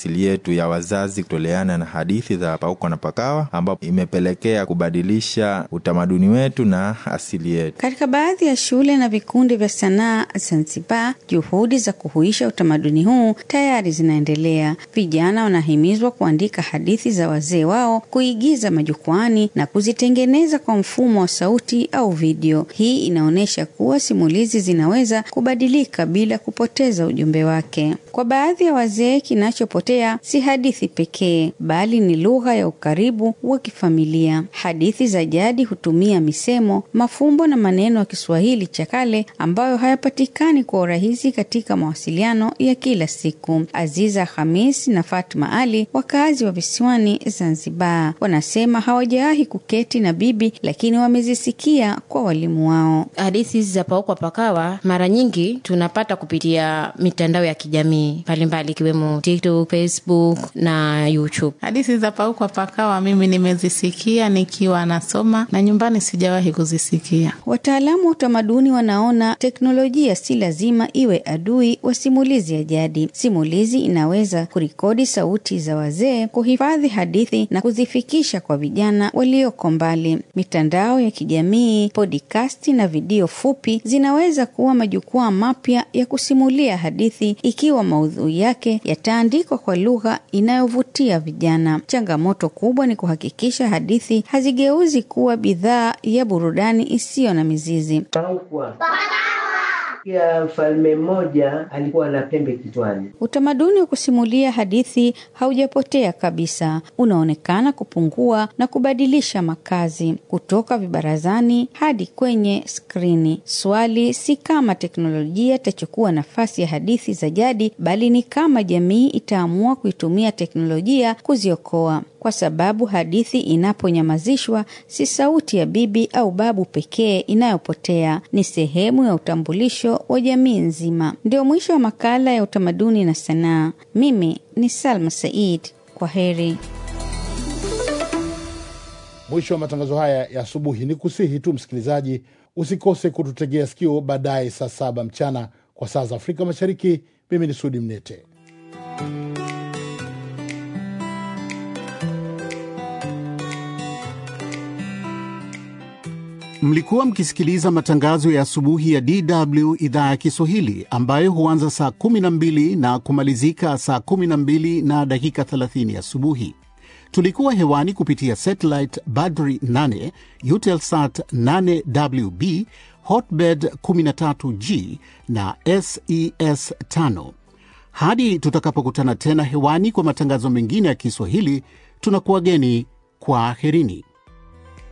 asili yetu ya wazazi kutoleana na hadithi za paukwa na pakawa, ambapo imepelekea kubadilisha utamaduni wetu na asili yetu. Katika baadhi ya shule na vikundi vya sanaa Zanzibar, juhudi za kuhuisha utamaduni huu tayari zinaendelea. Vijana wanahimizwa kuandika hadithi za wazee wao, kuigiza majukwani na kuzitengeneza kwa mfumo wa sauti au video. Hii inaonyesha kuwa simulizi zinaweza kubadilika bila kupoteza ujumbe wake. Kwa baadhi ya wazee, kinachopotea si hadithi pekee, bali ni lugha ya ukaribu wa kifamilia. Hadithi za jadi hutumia misemo, mafumbo na maneno ya Kiswahili cha kale ambayo hayapatikani kwa urahisi katika mawasiliano ya kila siku. Aziza Hamis na Fatma Ali, wakazi wa visiwani Zanzibar, wanasema hawajawahi kuketi na bibi, lakini wamezisikia kwa walimu wao. Hadithi hizi za paukwa pakawa mara nyingi tunapata kupitia mitandao ya kijamii mbalimbali ikiwemo TikTok, Facebook na YouTube. Hadithi za paukwa pakawa mimi nimezisikia nikiwa nasoma na nyumbani sijawahi kuzisikia. Wataalamu wa utamaduni wanaona teknolojia si lazima iwe adui wa simulizi ya jadi. Simulizi inaweza kurekodi sauti za wazee, kuhifadhi hadithi na kuzifikisha kwa vijana walioko mbali. Mitandao ya kijamii, podikasti na video fupi zinaweza kuwa majukwaa mapya ya kusimulia hadithi ikiwa maudhui yake yataandikwa kwa lugha inayovutia vijana. Changamoto kubwa ni kuhakikisha hadithi hazigeuzi kuwa bidhaa ya burudani isiyo na mizizi. Paukwa ya mfalme mmoja alikuwa na pembe kichwani. Utamaduni wa kusimulia hadithi haujapotea kabisa, unaonekana kupungua na kubadilisha makazi kutoka vibarazani hadi kwenye skrini. Swali si kama teknolojia itachukua nafasi ya hadithi za jadi, bali ni kama jamii itaamua kuitumia teknolojia kuziokoa kwa sababu hadithi inaponyamazishwa si sauti ya bibi au babu pekee inayopotea, ni sehemu ya utambulisho wa jamii nzima. Ndio mwisho wa makala ya utamaduni na sanaa. Mimi ni Salma Said, kwa heri. Mwisho wa matangazo haya ya asubuhi, ni kusihi tu msikilizaji usikose kututegea sikio baadaye saa saba mchana kwa saa za Afrika Mashariki. Mimi ni Sudi Mnete. Mlikuwa mkisikiliza matangazo ya asubuhi ya DW idhaa ya Kiswahili ambayo huanza saa 12 na kumalizika saa 12 na dakika 30 asubuhi. Tulikuwa hewani kupitia satellite Badri 8, Eutelsat 8WB, Hotbird 13G na SES 5. Hadi tutakapokutana tena hewani kwa matangazo mengine ya Kiswahili, tunakuwageni kwa aherini.